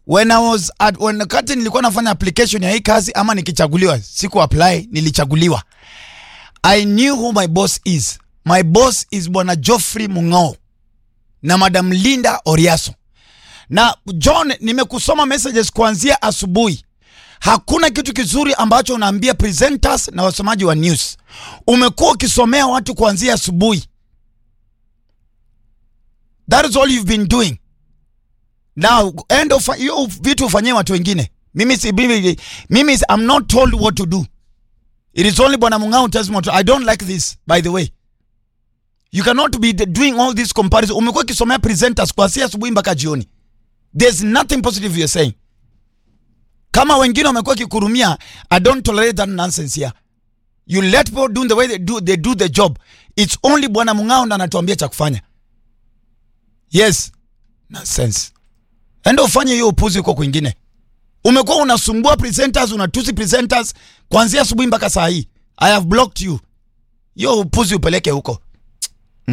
when I was at, when wakati nilikuwa nafanya application ya hii kazi ama nikichaguliwa, siku apply, nilichaguliwa. I knew who my boss is. My boss is Bwana Geoffrey Mung'ao na Madam Linda Oriaso. Na John, nimekusoma messages kuanzia asubuhi. Hakuna kitu kizuri ambacho unaambia presenters na wasomaji wa news. Umekuwa ukisomea watu kuanzia asubuhi. That is all you've been doing. Now, end of hiyo vitu ufanyie watu wengine. Mimi si mimi, mimi is- I'm not told what to do. It is only Bwana Mung'ao tells me what to, I don't like this by the way. You cannot be the- doing all this comparison. Umekuwa ukisomea presenters kuanzia asubuhi mpaka jioni. There's nothing positive you're saying. Kama wengine wamekuwa kikurumia, I don't tolerate that nonsense here. You let people do the way they do, they do the job. It's only Bwana Mung'ao ndo anatuambia cha kufanya. Yes. Nonsense. Enda ufanye hiyo upuzi huko kwingine. Umekuwa unasumbua presenters, unatusi presenters kuanzia asubuhi mpaka saa hii. I have blocked you. Hiyo upuzi upeleke huko.